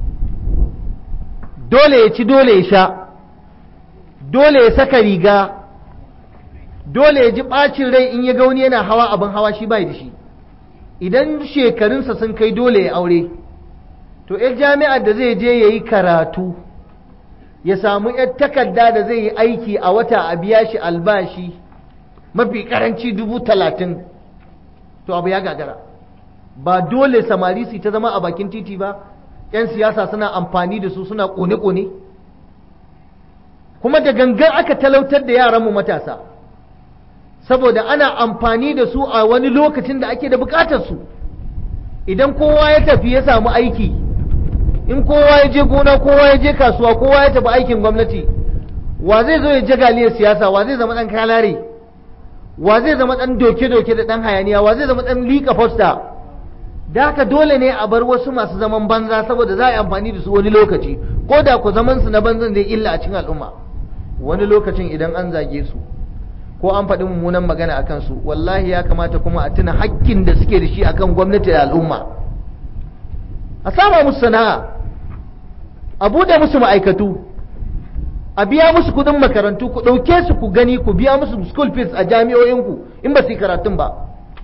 dole ya ci dole ya sha dole ya saka riga dole ya ji ɓacin rai in ya ga wani yana hawa abin hawa shi bai da shi idan shekarunsa sun kai dole ya aure to yar jami'ar da zai je ya yi karatu ya samu yar takarda da zai yi aiki a wata a biya shi albashi mafi karanci dubu talatin to abu ya gagara ba dole samari su ta zama a bakin titi ba 'yan siyasa suna amfani da su suna kone-kone kuma da gangan aka talautar da yaranmu matasa saboda ana amfani da su a wani lokacin da ake da bukatar su idan kowa ya tafi ya samu aiki in kowa ya je gona kowa ya je kasuwa kowa ya tafi aikin gwamnati wa zai zo ya je galiyar siyasa wa zai zama dan kalare wa zai zama dan doke-doke da dan hayaniya wa zai zama dan liƙa fosta da haka dole ne a bar wasu masu zaman banza saboda za a yi amfani da su wani lokaci ko da ku zaman su na banzan zai illa a cikin al'umma wani lokacin idan an zage su ko an faɗi mummunan magana a kansu wallahi ya kamata kuma a tuna hakkin da suke da shi akan gwamnati da al'umma a sama musu sana'a a buɗe musu ma'aikatu a biya musu kuɗin makarantu ku ɗauke su ku gani ku biya musu school fees a jami'o'inku in ba su yi karatun ba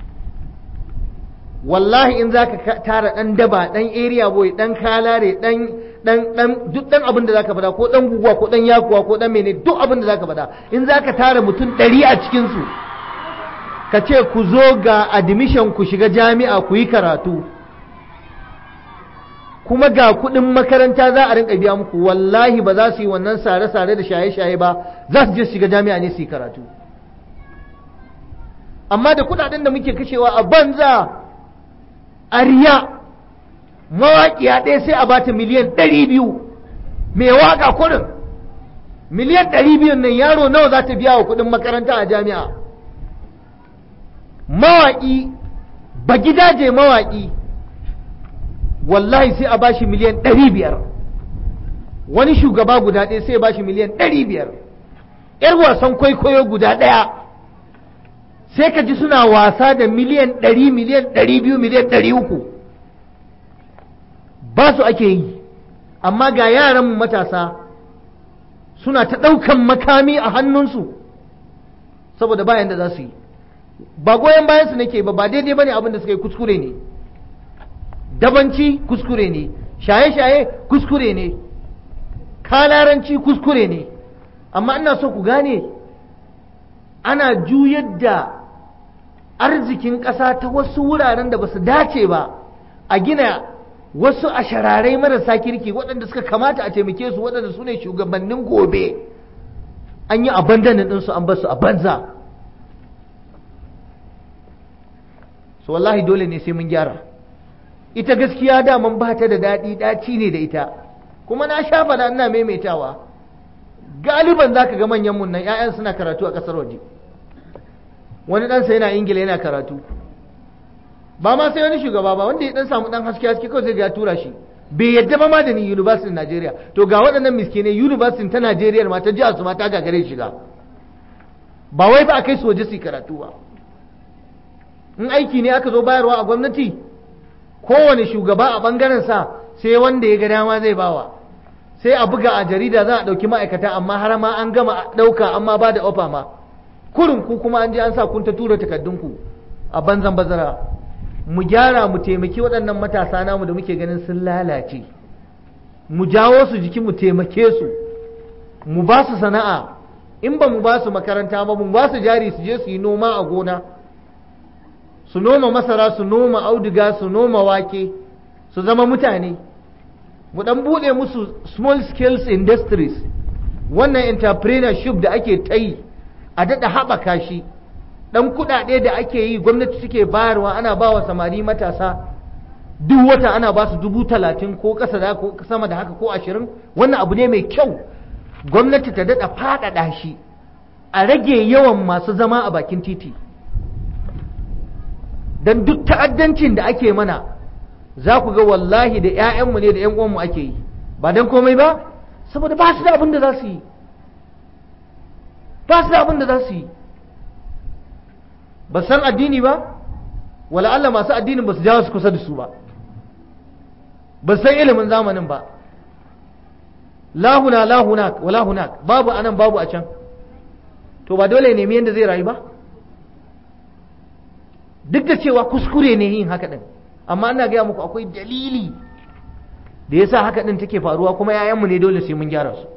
wallahi in zaka tara ɗan daba ɗan area boy ɗan kalare ɗan dan dan duk dan abin da zaka faɗa ko dan guguwa ko dan yakuwa ko dan mene duk abin da zaka faɗa in zaka tara mutum ɗari a cikin su ka ce ku zo ga admission ku shiga jami'a ku yi karatu kuma ga kuɗin makaranta za a rinka biya muku wallahi ba za su yi wannan sare-sare da shaye-shaye ba za su je su shiga jami'a ne su yi karatu amma da kuɗaɗen da muke kashewa a banza a riya mawaƙiya ɗaya sai a bata miliyan ɗari biyu mai waƙa kurin miliyan ɗari biyun nan yaro nawa za ta biya wa kuɗin makaranta a jami'a mawaƙi ba gidaje mawaƙi wallahi sai a bashi miliyan ɗari biyar wani shugaba guda ɗaya sai a bashi miliyan ɗari biyar ‘yar wasan kwaikwayo guda ɗaya sai ka ji suna wasa da miliyan ɗari miliyan ɗari biyu miliyan ɗari uku ba su ake yi amma ga yaran matasa suna ta ɗaukan makami a hannunsu saboda bayan da za su yi ba goyon bayan su nake ba ba daidai bane abin da suka yi kuskure ne dabanci kuskure ne shaye-shaye kuskure ne kalaranci kuskure ne amma ina so ku gane ana juyar da arzikin ƙasa ta wasu wuraren da ba su dace ba a gina wasu a shararai marasa kirki waɗanda suka kamata a taimake su waɗanda su ne shugabannin gobe an yi abandanin ɗinsu an basu a banza so wallahi dole ne sai mun gyara ita gaskiya daman ba ta da daɗi ɗaci ne da ita kuma na sha faɗa ina maimaitawa galiban za ka ga manyan mun nan 'ya'yan suna karatu a ƙasar waje wani ɗansa yana ingila yana karatu ba ma sai wani shugaba ba wanda ya dan samu dan haske haske kawai sai ya tura shi bai yadda ba ma da ni university Najeriya to ga waɗannan miskinai university ta Najeriya ma ta jihar su ma ta gagare shiga ba wai ba a kai su waje su karatu ba in aiki ne aka zo bayarwa a gwamnati kowane shugaba a bangaren sa sai wanda ya ga dama zai bawa sai a buga a jarida za a ɗauki ma'aikata amma har ma an gama ɗauka amma ba da ofa ma kurin ku kuma an je an sa kun ta tura takardunku a banzan bazara mu gyara mu taimaki waɗannan matasa namu da muke ganin sun lalace mu jawo su jiki mu taimake su mu ba su sana'a in ba mu ba su makaranta ba mu ba su jari su je su yi noma a gona su noma masara su noma auduga su noma wake su zama mutane mu dan buɗe musu small scale industries wannan entrepreneurship da ake ta yi a daɗa haɓaka shi ɗan kuɗaɗe da ake yi gwamnati suke bayarwa ana ba wa samari matasa duk wata ana ba su dubu talatin ko ƙasa da ko sama da haka ko ashirin wannan abu ne mai kyau gwamnati ta daɗa faɗaɗa shi a rage yawan masu zama a bakin titi don duk ta'addancin da ake mana za ku ga wallahi da 'ya'yanmu ne da 'yan uwanmu ake yi ba don komai ba saboda ba su da abin da za su yi ba su da abin da za su yi ba san addini ba wala Allah masu addinin ba su jawo su kusa da su ba ba san ilimin zamanin ba lahuna lahunak wala hunak babu anan babu a can to ba dole nemi yadda zai rayu ba duk da cewa kuskure ne yin haka din amma ina gaya muku akwai dalili da yasa haka din take faruwa kuma yayanmu ne dole sai mun gyara su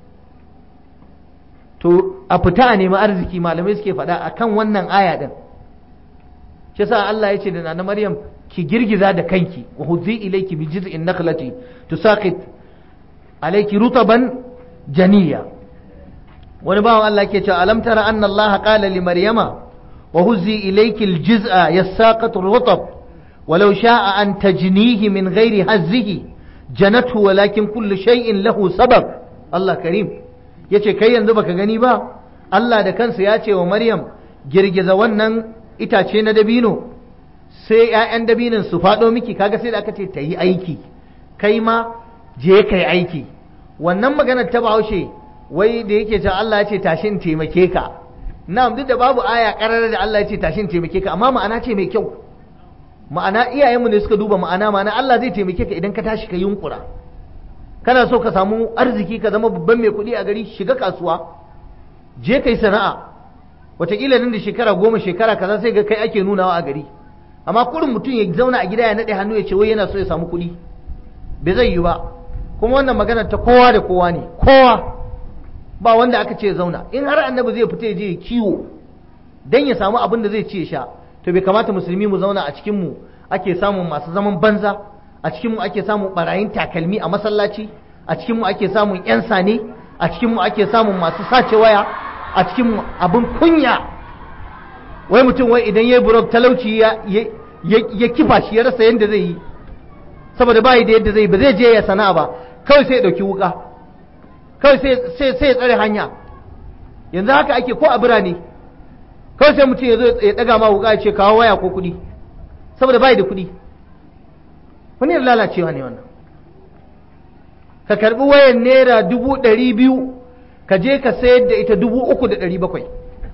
to a fita a nemi arziki malamai suke faɗa akan wannan aya din shi sa Allah ya ce da nana Maryam ki girgiza da kanki wa hudzi ilayki bi jiz'in nakhlati tusaqit alayki rutaban janiya wani bawan Allah ke cewa alam tara anna Allah qala li maryama wa huzzi ilayki al-jiz'a yasaqat rutab ولو شاء أن تجنيه من غير هزه جنته ولكن كل شيء له سبب الله كريم yace kai yanzu baka gani ba Allah da kansa ya ce wa Maryam girgiza wannan itace na dabino sai ‘ya'yan dabinin su faɗo miki kaga sai da aka ce ta yi aiki kai ma je ka yi aiki wannan maganar ta bahaushe wai da yake ce Allah ya ce tashin taimake ka na'am duk da babu aya ƙarar da Allah ya ce tashin taimake ka amma ma'ana ce mai kyau ma'ana iyayenmu ne suka duba ma'ana ma'ana Allah zai taimake ka idan ka tashi ka yunkura kana so ka samu arziki ka zama babban mai kuɗi a gari shiga kasuwa je kai sana'a wataƙila nan da shekara goma shekara kaza sai ga kai ake nunawa a gari amma kurin mutum ya zauna a gida ya naɗe hannu ya ce wai yana so ya samu kuɗi bai zai yi ba kuma wannan magana ta kowa da kowa ne kowa ba wanda aka ce ya zauna in har annabi zai fita ya je ya kiwo dan ya samu abin da zai ci ya sha to bai kamata musulmi mu zauna a cikin mu ake samun masu zaman banza a cikin mu ake samun barayin takalmi a masallaci a cikin mu ake samun yan sane a cikin mu ake samun masu sace waya a cikin mu abin kunya wai mutum wai idan yayi burok talauci ya ya kifa shi ya rasa yadda zai yi saboda bai da yadda zai ba zai je ya sana'a ba kawai sai ya dauki wuka kawai sai sai ya tsare hanya yanzu haka ake ko a birane kawai sai mutum ya zo ya daga ma wuka ya ce kawo waya ko kuɗi saboda bai da kuɗi wani lalacewa ne wannan ka karbi wayan naira dubu ɗari biyu ka je ka sayar da ita dubu uku da ɗari bakwai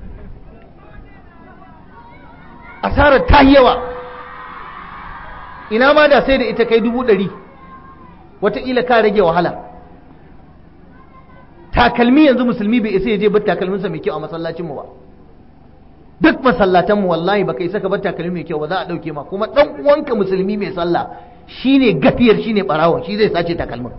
asarar ta yawa ina ma da sai da ita kai dubu ɗari wataƙila ka rage wahala takalmi yanzu musulmi bai isa ya je bar takalminsa mai kyau a masallacinmu ba duk masallatanmu wallahi baka isa ka bar takalmi mai kyau ba za a ɗauke ma kuma ɗan uwanka musulmi mai sallah shine gafiyar shine ɓarawon shi zai sace takalmin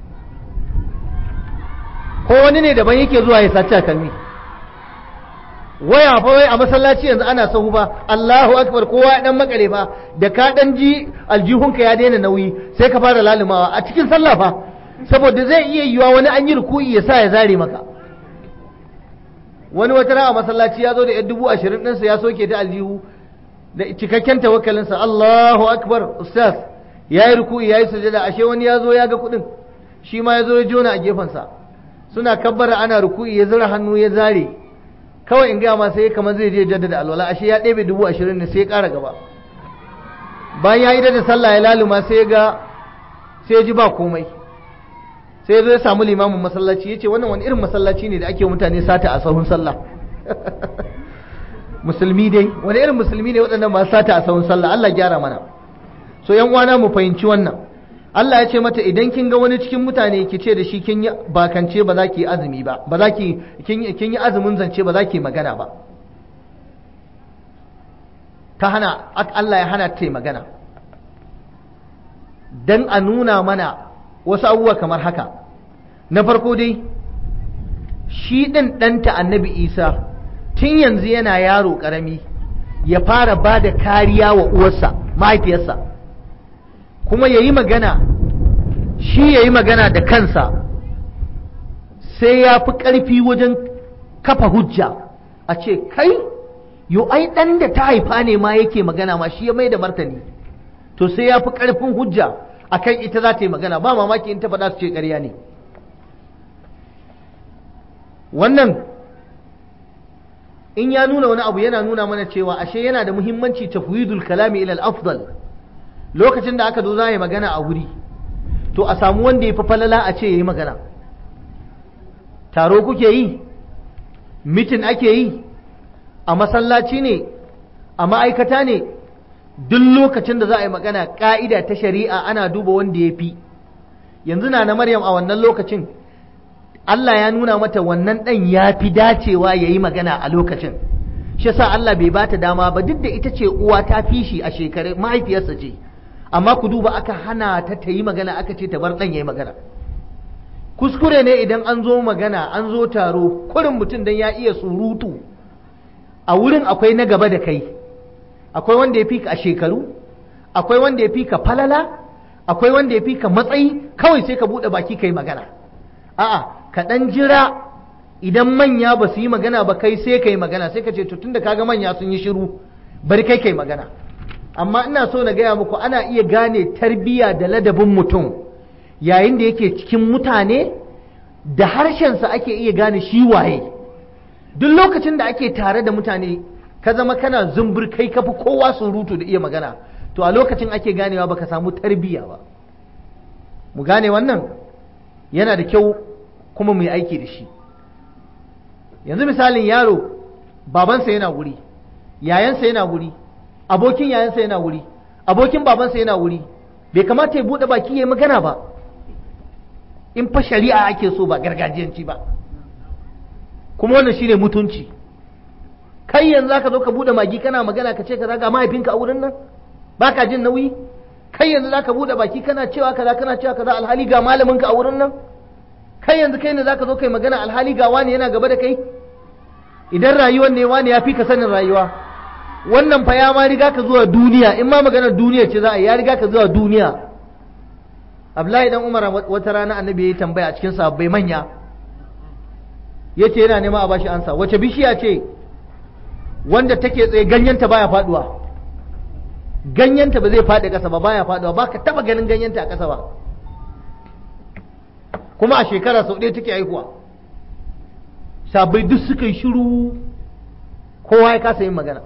ko wani ne daban yake zuwa ya sace takalmi waya fa wai a masallaci yanzu ana sahu ba Allahu akbar kowa ya dan makare fa da ka dan ji aljihunka ya daina nauyi sai ka fara lalumawa a cikin sallah fa saboda zai iya yiwa wani an yi ruku'i ya sa ya zare maka wani wata a masallaci ya zo da yan dubu ashirin ɗinsa ya soke ta aljihu da cikakken tawakkalinsa Allahu akbar ustaz ya yi ruku'i ya yi sujada ashe wani ya zo ya ga kuɗin shi ma ya zo ya jona a gefensa suna kabbara ana ruku'i ya zura hannu ya zare kawai in gaya ma sai kamar zai je jaddada alwala ashe ya ɗebe dubu ashirin ne sai ya ƙara gaba bayan ya yi da sallah ya laluma sai ya ga sai ya ji ba komai sai ya zo ya samu limamin masallaci ya ce wannan wani irin masallaci ne da ake mutane sata a sahun sallah musulmi dai wani irin musulmi ne waɗannan masu sata a sahun sallah Allah gyara mana so yan uwana mu fahimci wannan Allah ya ce mata idan kin ga wani cikin mutane ki ce da shi kin yi bakance ba za ki yi azumi ba ba za ki kin yi azumin zance ba za ki magana ba ta hana Allah ya hana ta magana dan a nuna mana wasu abubuwa kamar haka na farko dai shi ɗin ɗanta annabi isa tun yanzu yana yaro ƙarami ya fara ba da kariya wa uwarsa mahaifiyarsa kuma ya yi magana shi ya yi magana da kansa sai ya fi ƙarfi wajen kafa hujja a ce kai yo ai dan da ta haifa ne ma yake magana ma shi ya mai da martani to sai ya fi ƙarfin hujja akan ita za ta yi magana ba mamaki in ta faɗa su ce ƙarya ne wannan in ya nuna wani abu yana nuna mana cewa ashe yana da muhimmanci tafwidul kalami ila al-afdal lokacin da aka zo za a yi magana a wuri to a samu wanda ya fi falala a ce ya yi magana taro kuke yi mitin ake yi a masallaci ne a ma'aikata ne duk lokacin da za a yi magana ƙa'ida ta shari'a ana duba wanda ya fi yanzu na na maryam a wannan lokacin Allah ya nuna mata wannan ɗan ya fi dacewa ya yi magana a lokacin shi sa Allah bai bata dama ba duk da ita ce uwa ta fi shi a shekaru mahaifiyarsa ce amma ku duba aka hana ta ta yi magana aka ce ta bar ɗan ya yi magana kuskure ne idan an zo magana an zo taro kurin mutum don ya iya surutu a wurin akwai na gaba da kai akwai wanda ya fi ka a shekaru akwai wanda ya fi ka falala akwai wanda ya fi ka matsayi kawai sai ka buɗe baki ka yi magana a'a ka ɗan jira idan manya ba su yi magana ba kai sai ka yi magana sai ka ce to tunda kaga manya sun yi shiru bari kai kai magana amma ina so na gaya muku ana iya gane tarbiyya da ladabin mutum yayin da yake cikin mutane da harshensa ake iya gane shi waye duk lokacin da ake tare da mutane ka zama kana zumbur kai kafi kowa surutu da iya magana to a lokacin ake ganewa baka samu tarbiyya ba mu gane wannan yana da kyau kuma mu yi aiki da shi yanzu misalin yaro babansa yana wuri yayansa yana wuri abokin yayansa yana wuri abokin babansa yana wuri bai kamata ya buɗe baki ya yi magana ba in fa shari'a ake so ba gargajiyanci ba kuma wannan shine mutunci kai yanzu zaka zo ka buɗe magi kana magana ka ce kaza ga mahaifinka a wurin nan baka jin nauyi kai yanzu zaka buɗe baki kana cewa kaza kana cewa kaza alhali ga malaminka a wurin nan kai yanzu kai ne zaka zo kai magana alhali ga wani yana gaba da kai idan rayuwar ne wani ya fi ka sanin rayuwa wannan fa ya ma riga ka zuwa duniya in ma maganar duniya ce za a yi ya riga ka zuwa duniya Abdullahi dan Umar wata rana annabi ya tambaya a cikin sahabbai manya yace yana nema a bashi ansa wace bishiya ce wanda take tsaye ganyenta baya faduwa ganyenta ba zai faɗi ƙasa ba baya faduwa ba ka taba ganin ganyenta a ƙasa ba kuma a shekara sau ɗaya take haihuwa sabai duk suka yi shiru kowa ya kasa yin magana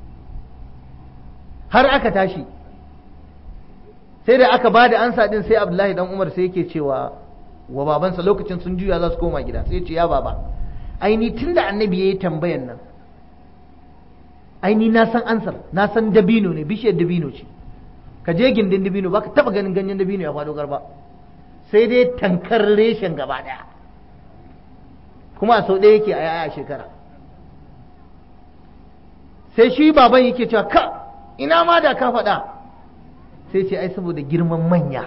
har aka tashi sai da aka ba da ansa ɗin sai abdullahi dan umar sai yake cewa wa babansa lokacin sun juya za su koma gida sai ce ya baba aini tun da annabi ya yi tambayan nan aini na san ansar na san dabino ne bishiyar dabino ce ka je gindin dabino ba ka taɓa ganin ganyen dabino ya faɗo garba sai dai tankar reshen gaba daya kuma a sau ɗaya yake a yaya shekara sai shi baban yake cewa ka ina ma da ka faɗa sai ce ai saboda girman manya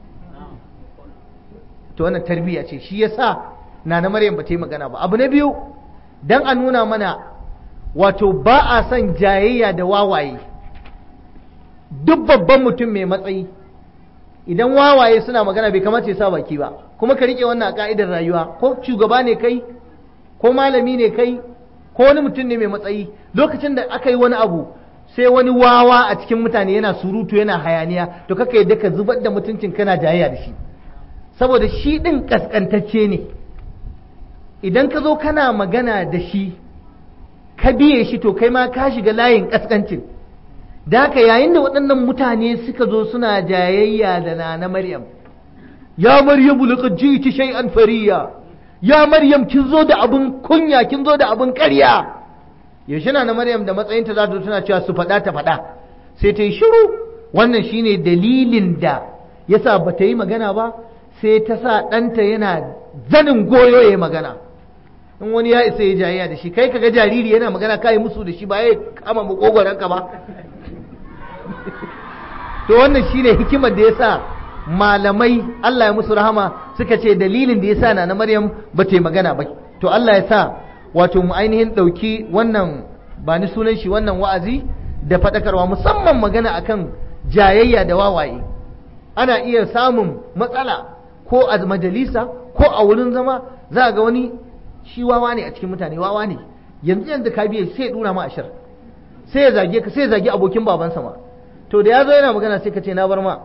to wannan tarbiyya ce shi yasa na na maryam ba ta yi magana ba abu na biyu dan a nuna mana wato ba a son jayayya da wawaye duk babban mutum mai matsayi idan wawaye suna magana bai kamata ya sa baki ba kuma ka rike wannan a ka'idar rayuwa ko shugaba ne kai ko malami ne kai ko wani mutum ne mai matsayi lokacin da aka yi wani abu sai wani wawa a cikin mutane yana surutu yana hayaniya to kaka yadda ka zubar da mutuncin kana jayayya da shi saboda shi din kaskantacce ne idan ka zo kana magana da shi ka biye shi to kai ma ka shiga layin kaskancin da haka yayin da waɗannan mutane suka zo suna jayayya da nana Maryam ya Maryam laqad ji'ti shay'an fariya ya Maryam kin zo da abun kunya kin zo da abun ƙarya yaushe na Maryam da matsayinta za ta tana cewa su faɗa ta faɗa sai ta yi shiru wannan shine dalilin da yasa ba ta yi magana ba sai ta sa ɗanta yana zanin goyo ya magana in wani ya isa ya jayayya da shi kai kaga jariri yana magana kai musu da shi ba ya kama makogoranka ba to wannan shine hikimar da yasa malamai Allah ya musu rahama suka ce dalilin da yasa na Maryam ba ta yi magana ba to Allah ya sa wato mu ainihin ɗauki wannan ba ni sunan shi wannan wa'azi da faɗakarwa musamman magana akan jayayya da wawaye ana iya samun matsala ko a majalisa ko a wurin zama za ga wani shi wawa ne a cikin mutane wawa ne yanzu yanzu ka biye sai ya dura ma ashir sai ya zage ka sai ya zage abokin babansa ma to da ya zo yana magana sai ka ce na bar ma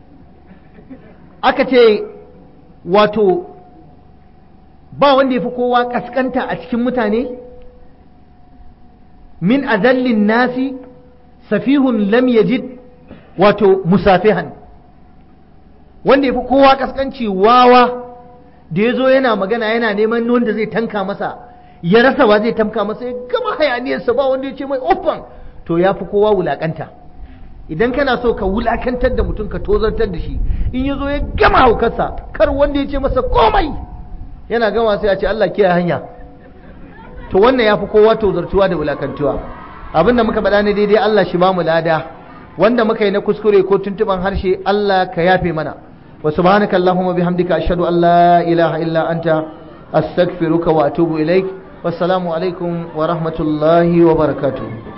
aka ce wato ba wanda ya fi kowa kaskanta a cikin mutane min azallin nasi safihun lam yajid wato musafihan wanda ya fi kowa kaskanci wawa da ya zo yana magana yana neman wanda zai tanka masa ya rasa wa zai tanka masa ya gama hayaniyarsa ba wanda ya ce mai offen to ya fi kowa wulakanta idan kana so ka wulakantar da mutum ka tozartar da shi in ya zo ya gama haukarsa kar wanda ya ce masa komai yana gama sai a ce Allah kiyaye hanya to wannan ya fi kowa tozartuwa da wulakantuwa abin da muka faɗa ne daidai Allah shi ba mu lada wanda muka yi na kuskure ko tuntuban harshe Allah ka yafe mana wa subhanaka allahumma bihamdika ashhadu an la ilaha illa anta astaghfiruka wa atubu ilaik wassalamu alaikum wa rahmatullahi wa barakatuh